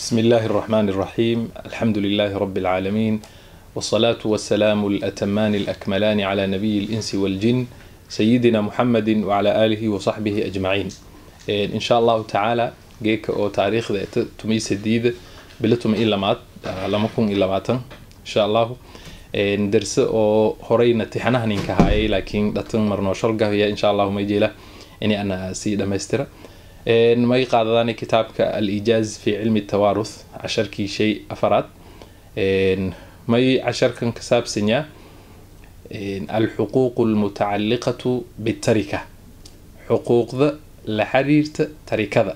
بسم الله الرحمن الرحيم الحمد لله رب العالمين والصلاة والسلام الأتمان الأكملان على نبي الإنس والجن سيدنا محمد وعلى آله وصحبه أجمعين إن شاء الله تعالى جيك أو تاريخ ذات تميس الديد بلتم إلا مات لما كن إلا ماتا إن شاء الله درس أو هرينا تحنا هنكهاي لكن دتن مرنو شرقه هي إن شاء الله ما يجي له إني أنا سيدة ماسترة may qaadadaani kitaabka al-ijaaz fi cilmi tawaaruth casharkii shay afaraad may casharkan ka saabsanyaa alxuquuqu almutacaliqatu bitarika xuquuqda la xiriirta tarikada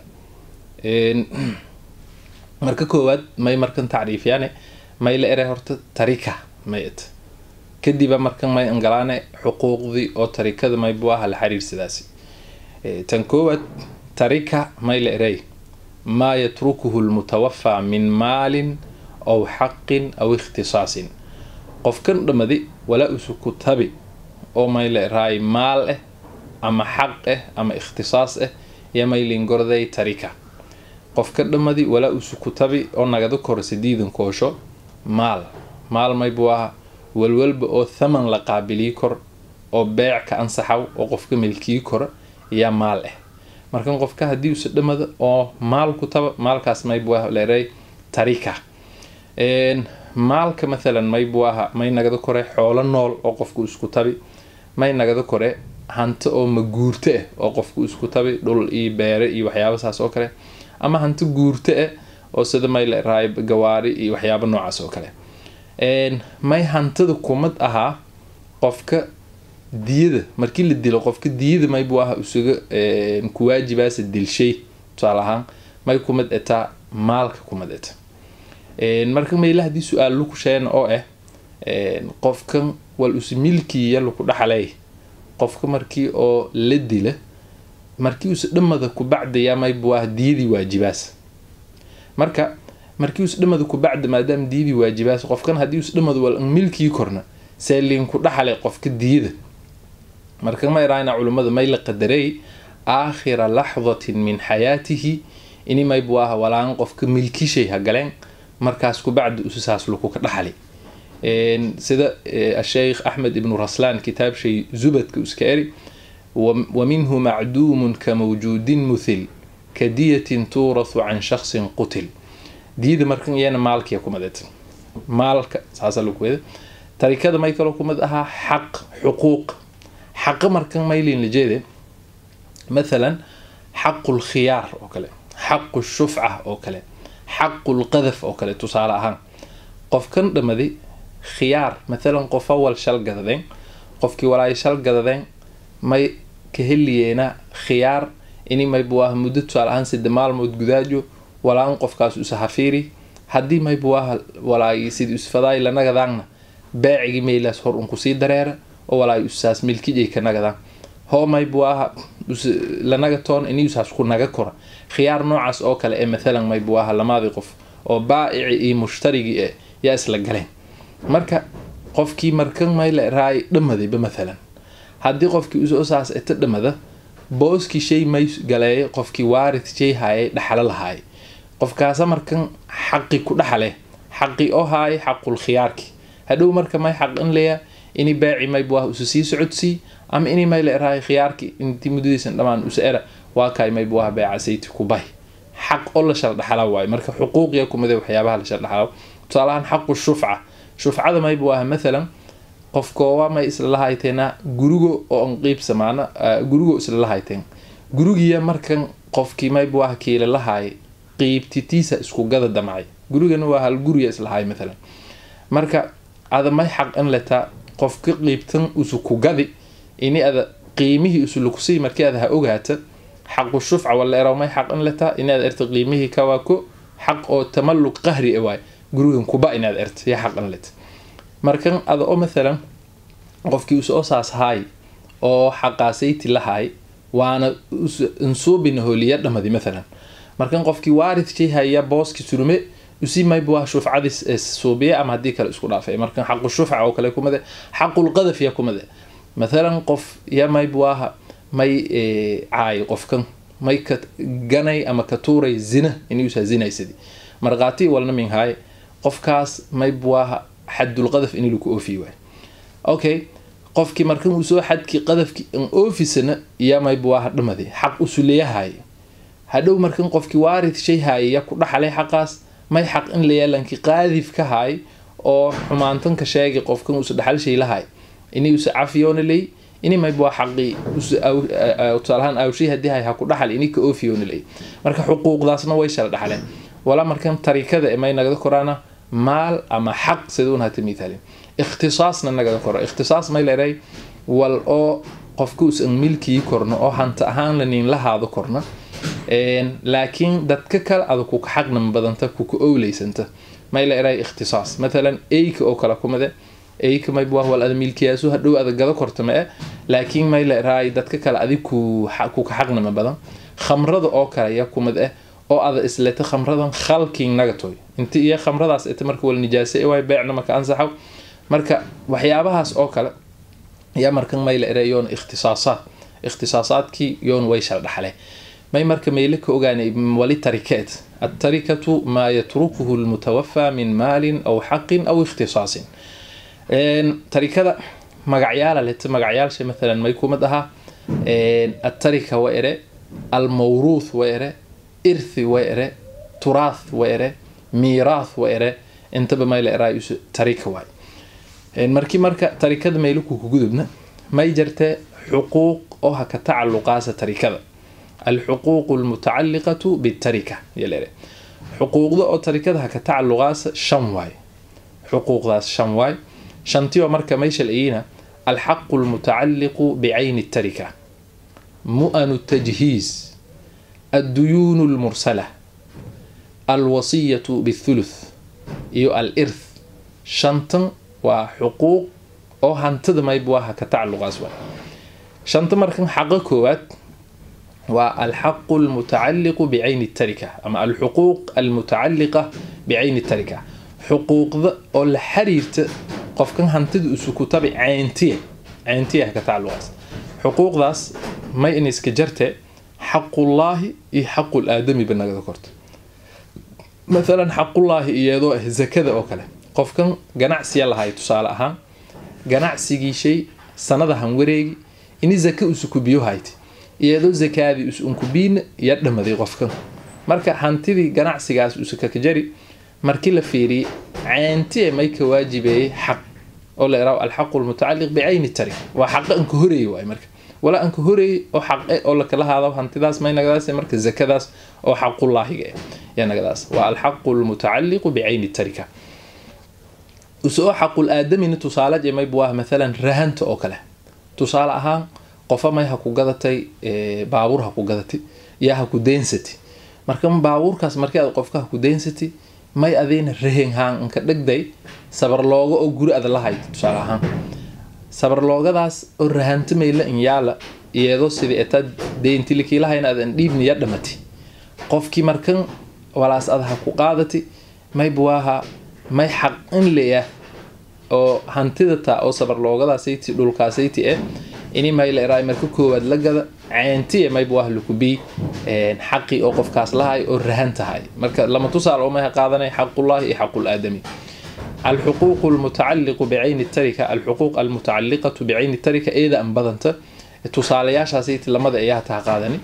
marka koowaad may markan tacriifyaane may la eray horta tarika mayt kadiba markan may angalaane xuquuqdii oo tarikada may buu aha la xiriirsadaasi tan koowaad tarika may la eray maa yatrukuhu lmutawafaa min maalin aw xaqin aw ikhtisaasin qofkan dhammadi walaa usuku tabi oo may la eraay maal ah ama xaq ah ama ikhtisaas ah iyo maylin gorday tarika qofka dhammadi walaa usuku tabi oo nagada koro sidiidan koosho maal maal may buu aha walwalba oo thaman la qaabilii kor oo beec ka ansaxaw oo qofka milkii kora yaa maal ah markan qofka haddii usa dhamada oo maal ku taba maalkaas maybu ah leeray tarika maalka mathalan maybu aha may nagada kore xoolo nool oo qofku isku tabi may nagada kore hanti oo maguurto ah oo qofku isku tabi dhul iyo beere iyo waxyaaba saas oo kale ama hanti guurto ah oo sida may leerahay gawaari iyo waxyaaba noocaas oo kale may hantida kumad ahaa qofka diyada markii la dilo qofka diyada maybu aha isaga kuwaajibaasa dilshay tusaale ahaan may kumad etaa maalka kumad eta marka mayla haddii su-aal laku sheena oo ah qofkan wal usa milkiya laku dhaxlay qofka markii oo la dila markii usa dhamada kubacdaya maybu ah diyadii waajibaas marka markii usa dhamada kubacda maadaama diyadii waajibaas qofkan haddii usa dhamada wal milkii korna see liinku dhaxlay qofka diyada marka ma iraana culimmada may la qadarey aakhira laxdatin min xayaatihi ini maybu ah walaan qofka milkishay ha galeen markaas kubacdi ususaas laku ka dhaxli sida asheykh axmed ibnu raslaan kitaab shay zubadka iska eri wa minhu macduumun ka mawjuudin muthil ka diyatin tuurathu can shaksin qutil diyada markan iyana maalkiya kumadeed maalka saasa laku weda tarikada may kaloo kumid ahaa xaq xuquuq xaqa markan maylin la jeede mathalan xaqu lkhiyaar oo kale xaqu shufca oo kale xaqu lqadaf oo kale tusaale ahaan qofkan dhammadi khiyaar mathalan qof awal shal gadadeen qofkii walaay shal gadadeen may ka heliyeena khiyaar ini maybu ah muddo tusaale ahaan sida maalmood gudaajo walaan qofkaas usa hafiiri haddii maybu ah walaay sida usfadaay lanagadaanna baacigii maylaas hor un kusii dareera oo walaay usaas milkijay ka nagadaan hoo maybu aha lanaga toon ini usaas ku naga kora khiyaar noocaas oo kale ee mathalan maybu aha lamaadii qof oo baa'ici iyo mushtarigii e yaa isla galeen marka qofkii markan mayla raay dhamadayba mathalan haddii qofkii usaas eta dhamada booskii shay may galeeya qofkii waarid shay haayay dhaxalo lahaay qofkaasa markan xaqi ku dhaxale xaqi oo haay xaqul khiyaarki hadhow marka may xaq in leeya ini baaci maybu ah usa sii socodsii ama ini may la erahay khiyaarki intii muddadiisan dhammaan usa era waa kaay maybu ah beeca sayti ku bay xaq oo la shardhaxala waayo marka xuquuqiya kumide waxyaabaha la shardhaxala tusaalahaan xaqu shufca shufcada maybu ah mathalan qofkoowa may isla lahayteena gurigo oo an qiib samaana gurigo isla lahayteen gurigiya markan qofkii maybu ah kiila lahaay qiibtitiisa isku gada damcay gurigana waa hal guriya islahaay mathalan marka ada may xaq in letaa qofka qiibtan usu ku gadi ini ada qiimihii usulakusii markii ada ha ogaata xaqu shufca wala eraw may xaq in letaa ini ada erta qiimihii kawaako xaq oo tamalluq qahri e waay gurigan kuba inaad erta ya xaq in leta markan ada oo mathalan qofkii usoo saas haay oo xaqaasayti lahaay waana insuubina holiya dhamadi mathalan markan qofkii waarid shay haya booski surume usi maybu ah shufcadii suubiya ama haddii kale isku dhaafay markan xaqu shufca oo kale kumade xaqulqadaf ya kumade mathalan qof ya maybu aha may caay qofkan may ka ganay ama ka tuuray zina inuusaa zinaysadi markhaati walna min haay qofkaas mayb waa xadul qadaf in lagu oofiy waay okay qofkii markan uu soo xadkii qadafki an oofisana iya mayb waa dhamade xaq usuleyahay hadhow markan qofkii waarid shay haaya ya ku dhaxalay xaqaas may xaq in la yeelankii qaadif ka haay oo xumaantan ka sheegay qofkan uusa dhaxal shay lahay inay usa cafiyoona ley ini mayb waa xaqii tusaalahaan awshay haddii hay ha ku dhaxal ini ka oofiyoona ley marka xuquuqdaasna way shala dhaxaleen walaa markan tarikada may nagada koraana maal ama xaq siduun hata mithaalin ikhtisaasna nagada koro ikhtisaas may leedahay wal oo qofka usan milkii korno oo hanta ahaan lanin la haado korna laakiin dadka kale ada kuka xaqnama badanta kuka owleysanta may leedahay ikhtisaas mathalan eyka oo kale kumade eyka mayb waa wal ada milkiyaasu hadhow ada gada korta ma e laakiin may leedahay dadka kale adig kuka xaqnama badan khamrada oo kale ya kumad eh oo ada isleta khamradan khalking nagatoy inti iyo khamradaas ita marka wal nijaase waay beecna marka ansaxaw marka waxyaabahaas oo kale yaa markan may la eray yoon ikhtisaasaad ikhtisaasaadkii yoon way shal dhaxle may marka meyle ka ogaanay wali tarikeed التركة ما يتركه المتوفى من مال أو حق أو اختصاص تركة مقعيال لت مقعيال شيء مثلا ما يكون مدها التركة وإره الموروث وإره إرث وإره تراث وإره ميراث وإره انت بما إلى رأي تركة واي markii marka tarikada mayluku ku gudubna may jirta xuquuq oo ha ka tacalluqaasa tarikada alxuquuq almutacalliqatu bitarika yalere xuquuqda oo tarikada ha ka tacalluqaasa shan waay xuquuqdaas shan waay shantiyo marka may shalciyina alxaqu almutacalliqu bicayni الtarika mu'anu الtajhiiz adduyuunu اlmursala alwasiyatu bاthuluth iyo alirth shantan waa xuquuq oo hantida mayb waa ha ka tacalluqaas waay shanta markan xaqa koowaad waa alxaqu almutacalliqu bicayni tarika ama alxuquuq almutacalliqa bicayni tarika xuquuqda oo la xiriirta qofkan hantida usukutabi cayntiya cayntiya ha ka tacalluqaas xuquuqdaas may in iska jarte xaqullaahi iyo xaqul aadamiba nagada korta maalan xaqullaahi iyadoo ah zakada oo kale qofkan ganacsiya lahay tusaale ahaan ganacsigii shay sanadahan wareegi ini zaka usukubiyo hayti iyadoo zakaadii usunkubiina ya dhamaday qofkan marka hantidii ganacsigaas usukaka jari markii la fiiriyey cayntiye may ka waajibeeyey xaq oo la iraaho alxaqu lmutacalliq bicayni tarik waa xaqa anka horeeyey waay marka walaa anka horeeyey oo xaqe oo lakala haado hantidaas may nagadaas marka zakadaas oo xaqullaahiga ya nagadaas waa alxaqu lmutacalliqu bicayni tarika usoo xaqul aadamina tusaale jemayb waa maalan rahanta oo kale tusaale ahaan qofa may ha ku gadatay baabuur ha ku gadatay yaa ha ku daynsati marka baabuurkaas markii aad qofka ha ku daynsati may adayna rahen haan inka dhegday sabarlooga oo guri ada lahayd tusaale ahaan sabarloogadaas oo rahanta mayla in yaala iyadoo sidii etaa deyntilikilahayna adan dhiibni ya dhamati qofkii markan walaas ada ha ku qaadati mayb waaha may xaq in leah oo hantida taa oo sabarloogadaasati dhulkaasayti eh ini mayleraa marka koowaad la gada cayntiya mayb waa lakubi xaqi oo qofkaas lahay oo rahan tahay marka lama tusaale oo mayha qaadanay xaqullahi iyo xaqul aadami الحقوق المتعلق بعين التركة الحقوق المتعلقة بعين التركة إذا أن بدنت tusaalayaashaasayt lamada ayaa taa qaadani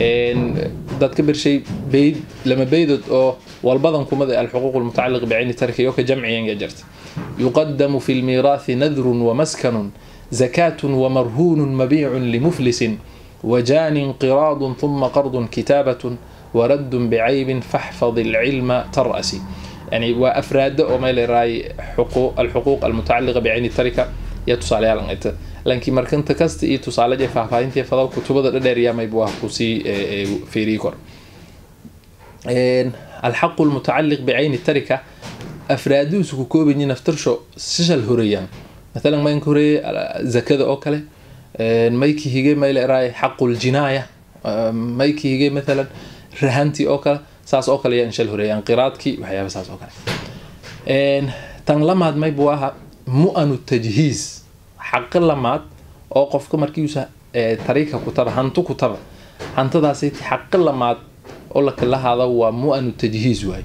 dad ka bershay bayd lama baydod oo walbadan kumada alxuquuq almutacaliq bicayni tarka iyo ka jamciyan jarta yuqadamu fi lmiiraathi nadrun wamaskanun zakaatun wamarhuunun mabiicun limuflisin wajaanin qiraadun thuma qardun kitaabatun waraddun bicaybin faxfad ilcilma tar'asi يعني وافراد او ما راي حقوق الحقوق المتعلقه بعين التركه يا تصاليال انت لكن markanta kasta iyo tusaalaje faahfaahintii fadaw kutubada dhadheer yaa mayb waa kusii fiirii kor الحق المتعلق بعين التركه afraadiisu ku koobayi naftarsho sishal horeeyaan مثلا ما ينكوري زكاة او كله مايكي هيجي ما يلاقي حق الجناية مايكي هيجي مثلا رهانتي او كله saas oo kale yaa inshal horeeyaan qiraadkii waxyaaba saas oo kale tan lamaad mayb waaha mu-anu tajhiiz xaqi lamaad oo qofka markiisa tariika ku taba hantu ku taba hantadaasi xaqi lamaad oo lakala haada waa mu-anu tajhiiz waay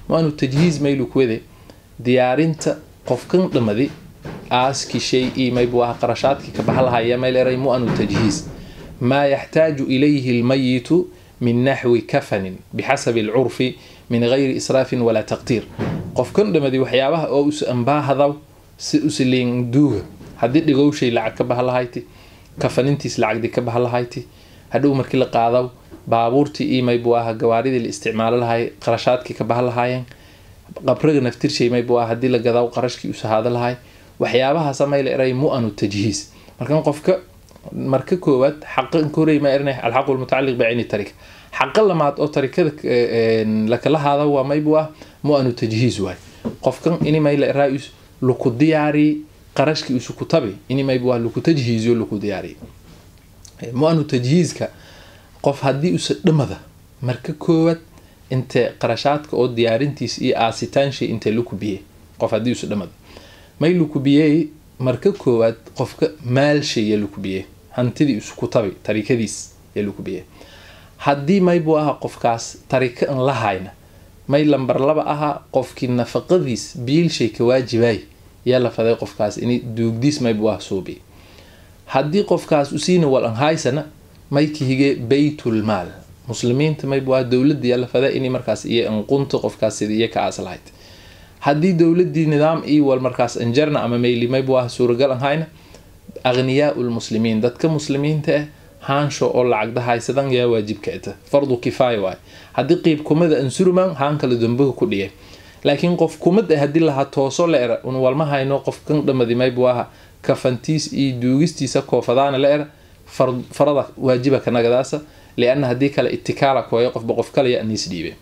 mu-anu tajhiiz maylu kuwade diyaarinta qofkan dhamadi aaski shay ii maybu aha qarashaadkii ka baxa lahaya mayl eray mu-anu tajhiiz maa yaxtaaju ilayhi lmayitu min naxwi kafanin bixasabi alcurfi min gayri israafin walaa taqtiir qofkan dhamadi waxyaabaha oo us ambaahadaw si usliin duuga haddii dhigowshay lacag ka baha lahayti kafanintiis lacagdii ka baha lahayti hadhow markii la qaadaw baabuurtii ii maybu aha gawaaridii la isticmaalo lahay qarashaadkii ka baha lahaayeen qabriga naftirshay maybu aha haddii la gadaw qarashkii usahaado lahay waxyaabahaasa mayla eray mu-anu tajhiiz markan qofka marka koowaad xaqan korey ma erinay alxaqu lmutacaliq bicayni tarika xaqa lamaad oo tarikada lakala haada waa maybu ah mu-anu tajhiiz waay qofkan ini mayla eraa luku diyaari qarashkii isu ku tabi ini maybu ah luku tajhiiziyo luku diyaari mu-anu tajhiizka qof haddii usa dhamada marka koowaad intee qarashaadka oo diyaarintiis iyo aasitaanshay intee lu kubiyey qof haddii usa dhamada may lu kubiyey marka koowaad qofka maalshay ya lu kubiyey hantidii isu ku tabi tarikadiis ya lu kubiyey haddii maybu aha qofkaas tarika an la hayna may lambar laba ahaa qofkii nafaqadiis biilshay ka waajibaay yaa la faday qofkaas in duugdiis maybu ah suubi haddii qofkaas usiina wal an haysana may kahige baytulmaal muslimiinta maybu ah dowladda yaa la faday in markaas iyo anqunta qofkaas sida iyo ka aas lahayd haddii dowladii nidaam iyo wal markaas anjarna ama mayli maybu ah suuragal an hayna aghniyaau lmuslimiin dadka muslimiinta ah haansho oo lacagda haysadan yaa waajibka ita fardu kifaaya waay haddii qiib kumada ansurman haan kale dambaga ku dhigay laakiin qof kumad ah haddii laha tooso la era un walma hayno qofkan dhamadi maybu aha kafantiis iyo duugistiisa koofadaana la era farada waajiba kanagadaasa liana haddii kale itikaala kooya qofba qof kalaya aniis dhiibe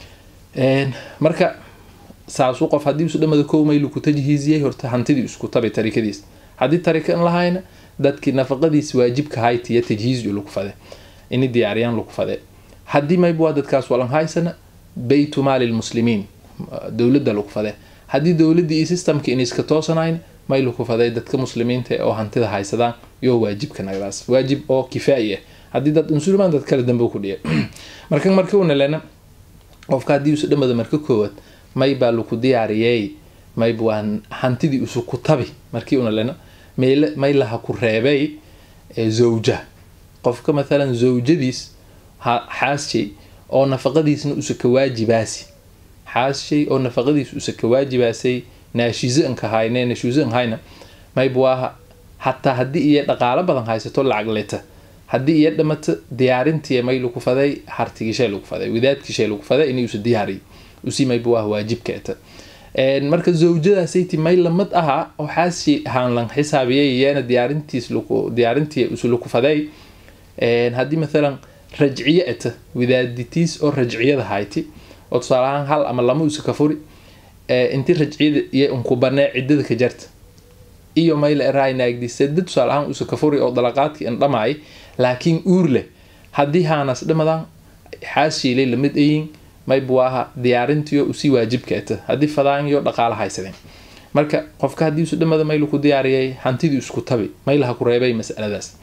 marka saasuu qof haddii isu dhamada kow maylu ku tajhiiziyay horta hantidii isku tabay tarikadiis haddii tarika an lahayna dadkii nafaqadiis waajibka haytiya tajhiiz lagu fade ini diyaariyaan lagu fade haddii maybu waa dadkaas walan haysana baytu maali lmuslimiin dowladda lagu fade haddii dowladdii iyo systemka in iska toosanayn may lagu faday dadka muslimiinta oo hantida haysadaan yoo waajibka nagadaas waajib oo kifaayi ah haddii dad unsurmaan dad kale dambe ku dhiya marka marka una lena qofka haddii usu dhamada marka koowaad may baa laku diyaariyey maybu waa hantidii isu ku tabi markii una lena may laha ku reebay zawja qofka mathalan zawjadiis xaasshay oo nafaqadiisna usa ka waajibaasi xaasshay oo nafaqadiis usa ka waajibaasay naashizo anka hayne naashizo an hayna maybu aha hataa haddii iyo dhaqaalo badan haysato lacag leta haddii iyo dhamata diyaarintii may lagu faday hartigishay lagu faday wadaadkishay lagu faday inay usa diyaariy usi maybu ah waajibka eta marka zawjadaasaytii may lamid ahaa oo xaasshay ahaan lan xisaabiyay iyana diyaarintiis laku diyaarintii usu laku faday haddii mathalan rajciye eta wadaaditiis oo rajciyada hayti oo tusaale ahaan hal ama lama usa ka furi intii rajciyada iyo unku banee ciddada ka jarta iyo mayla eraay naagdi sada tusaale ahaan usa ka furi oo dalaqaadkii an dhamaay laakiin uur leh haddii haanas dhamadan xaasshiilay lamid ayin maybu aha diyaarintiyo usii waajibka eta haddii fadaanyo dhaqaala haysadeen marka qofka haddii isu dhamada maylu ku diyaariyay hantidii isku tabi maylaha ku reebay masaladaas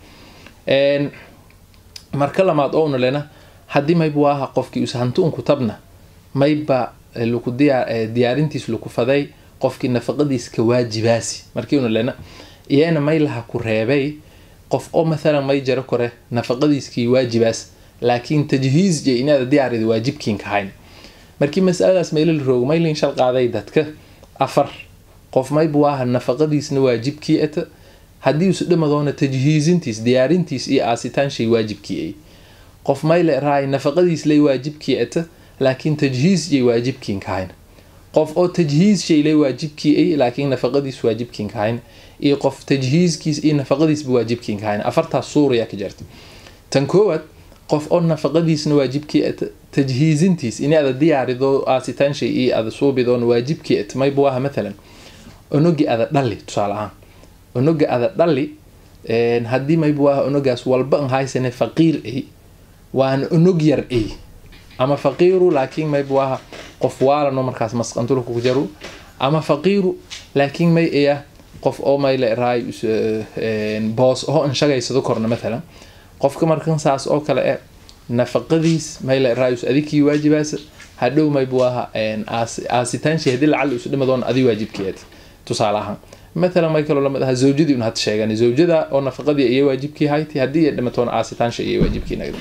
marka lamaad oo una lena haddii maybu aha qofkii us hanti unku tabna mayba laku diyaarintiis laku faday qofkii nafaqadiis ka waajibaasi markii una lena iyana maylaha ku reebay qof oo mathalan may jaro kore nafaqadiiskii waajibaas laakiin tajhiiz je inaada diyaarida waajibkiinka hayn markii masaladaas maylala roogo maylin shal qaaday dadka afar qof maybu aha nafaqadiisna waajibkii eta haddii isu dhamadoona tajhiizintiis diyaarintiis iyo aasitaanshay waajibkii ay qof mayle raay nafaqadiis lay waajibkii eta laakiin tajhiiz jay waajibkiinka hayn qof oo tajhiiz shay lay waajibkii ay laakiin nafaqadiis waajibkiinka hayn iyo qof tajhiizkiis iyo nafaqadiisba waajibkiinka hayn afartaas suurayaa ka jirta tan koowaad qof oo nafaqadiisna waajibkii eta tajhiizintiis ini ada diyaarido aasitaanshay iyo ada suubidoona waajibkii eta maybu aha mathalan onogi ada dhali tusaale ahaan onoga ada dhali haddii maybu aha onogaas walba an haysane faqiir ay waana onog yar ay ama faqiiru laakiin maybu aha qof waalano markaas masqantulka ku jaru ama faqiiru laakiin may aya qof oo mayle raay boos oo an shagaysado korna mathalan qofka markan saas oo kale e nafaqadiis mayle raayus adikii waajibaasa hadhow maybu aha aasitaanshay haddii lacal isu dhimadoon adi waajibkeed tusaale ahaan mathalan may kaloo lamid aha zawjadii un had sheegan zawjada oo nafaqadii iyo waajibkii hayti haddii ay dhimatoon aasitaansha iyo waajibkii nagda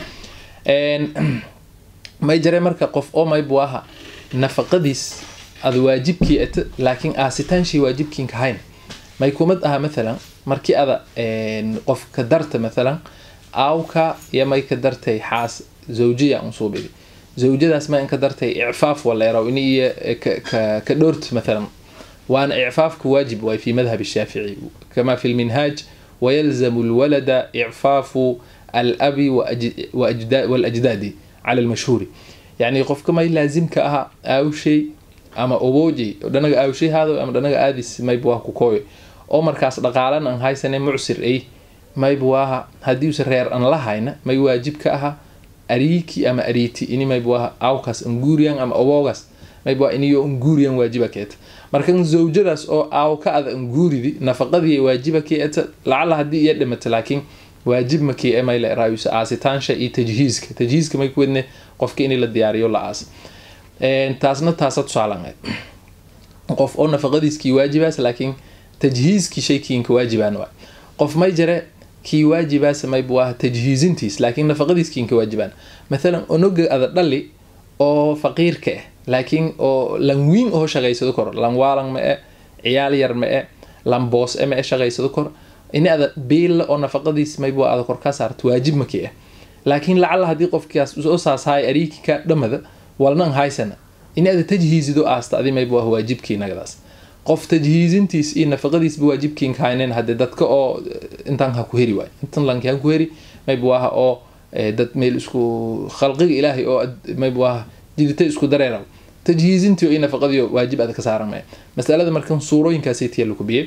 may jare marka qof oo maybu aha nafaqadiis ada waajibkii at laakiin aasitaanshii waajibkiinka hayn may kumad aha mathalan markii ada qof ka darta mathalan aawka iyo may ka dartay xaas zawjiya unsuubidi zawjadaas ma in ka dartay icfaaf waleeraw ini iyo ka dhoort mathalan waana icfaafku waajib waay fi madhab الshaafici kama fi lminhaaj wayalzamu lwalada icfaafu alabi walajdaadi cala lmashhuuri yani qofka may laazimka aha aawshay ama oboojay dhanaga aawshay haado ama dhanaga aadis maybu waa ku kooyo oo markaas dhaqaalan aan haysane mucsir ay maybu aha haddii usa reer an lahayna may waajib ka aha ariiki ama ariiti ini maybu aha aawkaas anguriyan ama oboogaas maybu waa iniyo anguriyan waajiba keeta markan zawjadaas oo aaw ka ada anguuridi nafaqadii waajiba keeta lacala haddii iya dhimata laakiin waajib makii e may la eraayusa aasitaansha iyo tajhiiska tajhiiska may ku wedne qofka in la diyaariyo la aas taasna taasa tusaalan qof oo nafaqadiiskii waajibaas laakiin tajhiiskii shaykiinka waajibaan waay qof may jare kii waajibaas maybu ah tajhiizintiis laakiin nafaqadiiskiinka waajibaan mathalan onoga ada dhali oo faqiirka ah laakiin oo lan wiin oo shaqaysado kor lan waalan ma e ciyaal yar ma e lan boos e ma e shaqaysado kor ini ada biilla oo nafaqadiis maybu ada kor ka saarto waajib makii ah laakiin lacala haddii qofkaas usoo saashaay ariiki ka dhamada walnan haysana ini ada tajhiisido aasta adi maybu ah waajibkii nagadaas qof tajhiizintiis iyo nafaqadiisba waajibkiinka haynen hadee dadka oo intan ha ku heri waay intan lanki ha ku heri maybu aha oo dad meel isku khalqiga ilaahay oo maybu aha jidita isku dareeraw tajhiizintii iyo nafaqadii waajib ada ka saaran maya masalada markan suurooyinkaasaytiya lagu biyey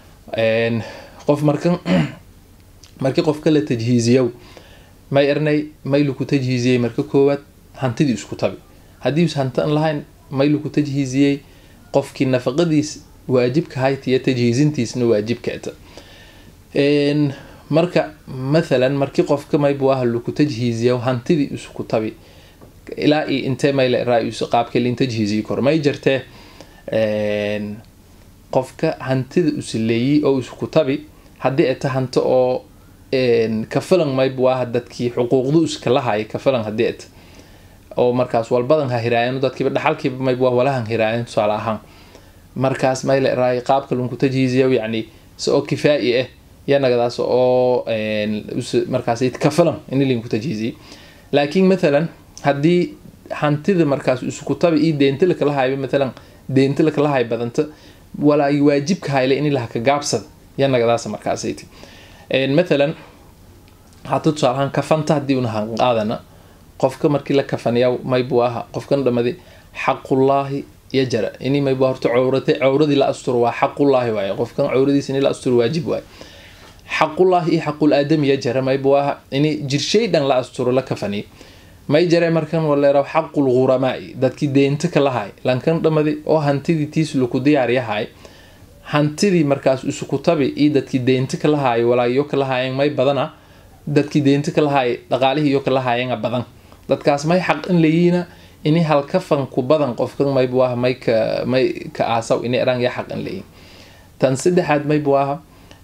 qof markan markii qofka la tajhiiziyow may ernay may laku tajhiiziyey marka koowaad hantidii isku tabi haddii us hanti an lahayn may laku tajhiiziyey qofkii nafaqadiis waajibka haytiyo tajhiizintiisna waajibkaata marka mathalan markii qofka maybu ah laku tajhiiziyo hantidii isku tabi ilaa iyo intee mayle ra-is qaabka lin tajhiiziyi kor may jirtee qofka hantida usileeyey oo isku tabi haddii ay ta hanti oo kafilan maybu ah dadkii xuquuqdu iska lahay kafilan haddii at oo markaas walbadan ha hiraayan dadkiiba dhaxalkiiba maybu ah walahan hiraayan tusaale ahaan markaas mayle raay qaabka lunku tajhiiziyo yacni si oo kifaa'i ah yanagadaas oo markaas kafilan ini linku tajhiiziyey laakiin mathalan haddii hantida markaas isku tabi iyo deenta lakala hayba mathalan deenta lakala hay badanta walaay waajibka hayle in laha ka gaabsada yanagadaas markaasayt mathalan hata tusaalahaan kafanta haddii una hanqaadana qofka markii la kafanayaa maybu aha qofkan dhamadi xaqullaahi yajara ini maybu horta cawrate cawradii la asturo waa xaqullaahi waaye qofkan cawradiisa ini la asturo waajib waaye xaqullaahi iyo xaqul aadami yajara maybu aha ini jirshay dhan la asturo la kafaniyo may jare markan waleeraw xaqul ghuramaai dadkii deenta ka lahay lankan dhamadi oo hantidii tiis laku diyaaryahay hantidii markaas isuku tabi iyo dadkii deenta ka lahaayo walaayo ka lahaayeen may badana dadkii deenta ka lahaay dhaqaalihii iyo ka lahaayeena badan dadkaas may xaq in layiina ini halkafan ku badan qofkan maybu aha may ka may ka aasaw ini eraan ya xaq in layiin tan saddexaad maybu aha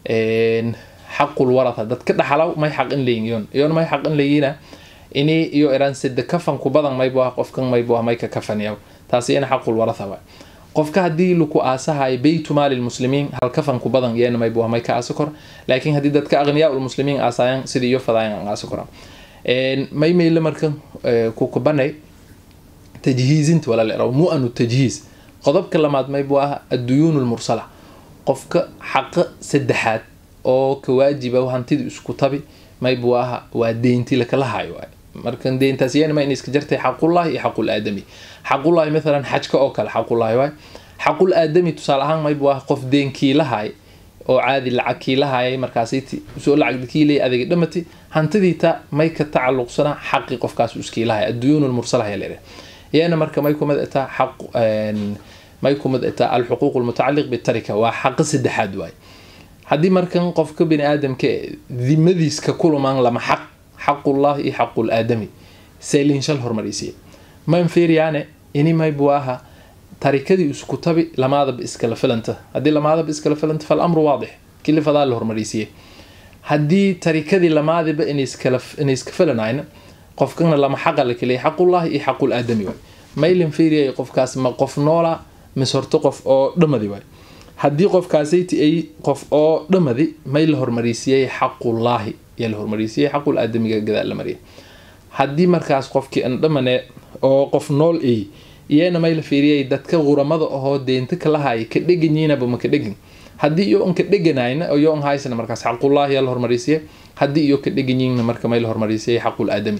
xaqul waratha dadka dhaxalaw may xaq in layiin iyon iyon may xaq in layiina ini iyo eraan sida kafan ku badan maybu ah qofkan maybu ah may ka kafaniyaw taasi ina xaqul waratha waay qofka haddii laku aasahayo beytu maali lmuslimiin hal kafan ku badan iyana maybu ah may ka aasa kor laakiin haddii dadka aqniyaa lmuslimiin aasayan sidii iyo fadaayan aan aasa kora may meyle marka kukubanay tajhiizinta wala la eraw mu-anu tajhiiz qodobka lamaad maybu ah adduyuun lmursala qofka xaqa saddexaad oo ka waajiba hantidii isku tabi maybu aha waa deynti lakala hayo waay markan deyntaas yana ma in iska jartay xaqullahi iyo xaqul aadami xaqullahi mathalan xajka oo kale xaqullahi waay xaqul aadami tusaale ahaan maybu ah qof deenkii lahay oo caadi lacag kii lahayay markaasiti soo lacag kii leey adeega dhamati hantidii ta may ka tacalluqsana xaqi qofkaas iskii lahay adduyuun lmursala ayaa leedahay iyana marka may kumid itaa xaq may kumid itaa alxuquuq almutacalliq bitarika waa xaqi saddexaad waay haddii markan qofka bini aadamka dimadiis ka kulumaan lama xaq xaqullahi iyo xaqul aadami seelin shal hormarisiya man fiiriyaane ini maybu aha tarikadii isku tabi lamaadaba iskala filanta haddii lamaadaba iskala filanta fal amru waadix kilifadaa la hormarisiiyey haddii tarikadii lamaadiba inay iska filanayna qofkana lama xaqa la keliya xaqullahi iyo xaqul aadami waay maylin fiiriyay qofkaas ma qof noola mis horto qof oo dhamadi waay haddii qofkaasayti ay qof oo dhamadi may la hormarisiiyey xaqullaahi yaa la hormarisiiyey xaqul aadamiga gadaal la mariyay haddii markaas qofkii an dhamane oo qof nool ay iyana may la fiiriyay dadka quramada ahoo deenta kalahay ka dheganyiinaba ma ka dhegin haddii iyo an ka dheganayna iyo an haysana markaas xaqullaahi yaa la hormarisiiyey haddii iyo ka dheganyiinna marka may la hormarisiiyey xaqul aadami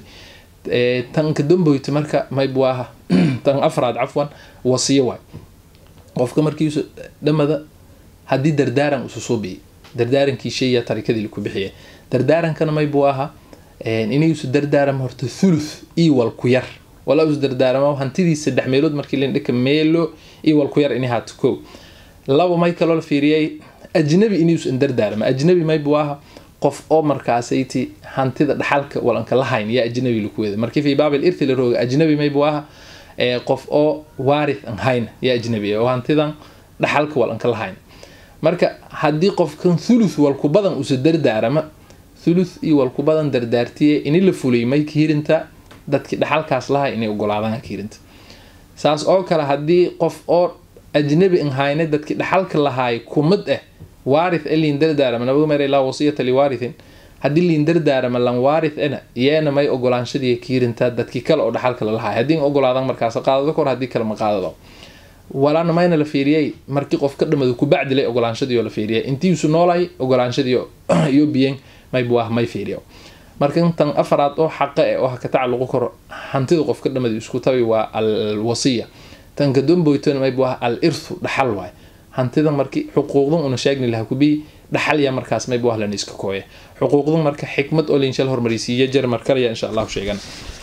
tan ka damboyta marka maybu aha tan afraad cafwan wasiyo waay qofka markiisu dhamada haddii dardaaran isu soo biyey dardaarankii shayya tarikadii laku bixiya dardaarankana maybu aha inaysu dardaaram horta thuluth iyo wal ku yar walaa is dardaaramo hantidii saddex meelood markii lindhika meelo iyo wal ku yar ini haato ko laba may kaloo la fiiriyay ajnabi inaysu in dardaarama ajnabi maybu aha qof oo markaasayti hantida dhaxalka walanka lahayn yaa ajnabi laku weda markii fi baabil irti la rooga ajnabi maybu aha qof oo waarith an hayn yaa ajnabi oo hantidan dhaxalka walanka lahayn marka haddii qofkan thuluth walku badan usa dardaarama thuluth iyo walku badan dardaartiye ini la fulay may kiirinta dadkii dhaxalkaas lahay inay ogolaadaan kiirinta saas oo kale haddii qof oo ajnabi an hayne dadkii dhaxalka lahaay kumid ah waarith e liin dardaarama nabagu meeray laa wasiyata liwaarithin haddii liin dardaarama lan waarith ena yeena may ogolaanshadii kiirinta dadkii kale oo dhaxalka lalahaay haddii ogolaadan markaas qaadado kor haddii kale ma qaadado walaana mayna la fiiriyay markii qof ka dhamado kubacdilay ogolaanshadii oo la fiiriyay intiisu noolay ogolaanshadii iyo biyen maybu ah may fiiriyo marka intan afaraad oo xaqa e oo ha ka tacalluqo karo hantida qof ka dhamadi isku tabi waa al wasiya tan ka damboytona maybu ah al irthu dhaxal waay hantidan markii xuquuqdan una sheegni laha kubii dhaxalya markaas maybu ah lana iska kooya xuquuqdan marka xikmad oo linshal hormarisiiya jar markalaya insha allahu sheegan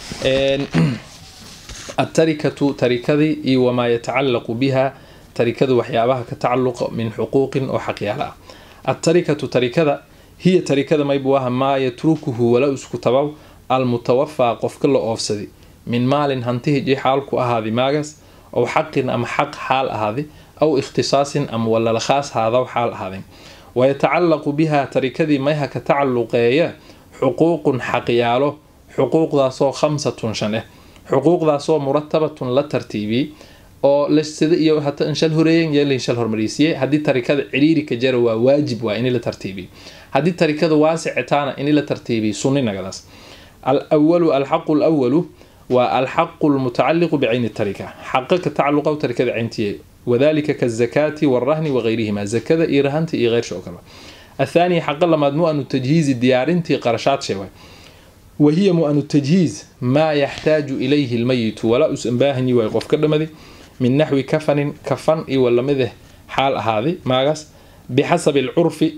التركة تركذي إي وما يتعلق بها تركذ وحيابها كتعلق من حقوق أو حقيالها التركة تركذا هي تركذا ما يبواها ما يتركه ولا اسكتبو المتوفى قف كل أوفسدي من مال هنته جي حالك أهذي ماغس أو حق أم حق حال هذه أو اختصاص أم ولا لخاص هذا وحال هذا ويتعلق بها تركذي ما كتعلق حقوق حقياله حقوق ذا صو خمسة شنه xuquuqdaasoo muratabatun la tartiibiyey oo lasida iyo hata inshal horeeyen yee lainshal hormarisiiyey haddii tarikada ciriiri ka jara waa waajib waa ini la tartiibiyey haddii tarikada waasicitaana ini la tartiibiyey sunninagadaas alawalu alxaqu alawalu waa alxaqu lmutacaliqu bicayni tarika xaqa ka tacaluqa tarikada cayntiye wadalika kazakaati walrahni wagayrihima zakada iyo rahanta iyo qeyrsha oo kale athaaniya xaqa lamaad mu-anu tajhiizi diyaarintii qarashaad sheeway wahiya mu-anu tajhiiz maa yaxtaaju ilayhi lmayitu walaa us ambaahanyi waay qof ka dhamadi min naxwi kafanin kafan iyo walamideh xaal ahaaday maagaas bixasabi alcurfi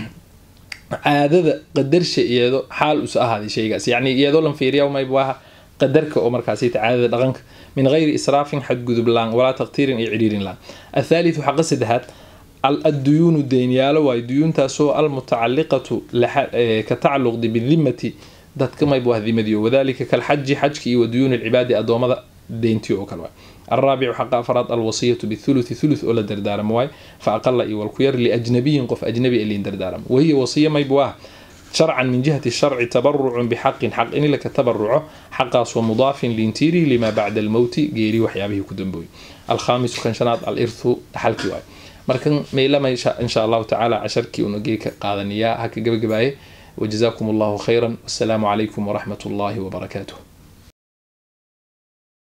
caadada qadarsha iyado xaal us ahaaday shaygaas yacni iyadoo lan fiiriya maybaha qadarka oo markaasita caadada dhaqanka min gayri israafin xadgudub laan walaa taqtiirin iyo cidhiirin laan athaalithu xaqa saddexaad adduyuunu deynyaalo waay duyuuntaasoo almutacaliqatu ka tacaluqdi bidimati dadka maybu ah dimadiyo wadalika kalxaji xajki iyo waduyuuni alcibaadi adoomada deyntii oo kale waay الرابع حق أفراد الوصية بالثلث ثلث ولا دردارم واي فأقل إي والكير لأجنبي قف أجنبي اللي دردارم وهي وصية ما يبواه شرعا من جهة الشرع تبرع بحق حق إن لك تبرعه حق ومضاف لينتيري لما بعد الموت جيري وحيابه كدنبوي الخامس كان شنات الإرث حلكي واي مركن ميلا ما إن شاء الله تعالى عشركي ونجيك قادنيا هكا جبجباي وجزاكم الله خيرا والسلام عليكم ورحمة الله وبركاته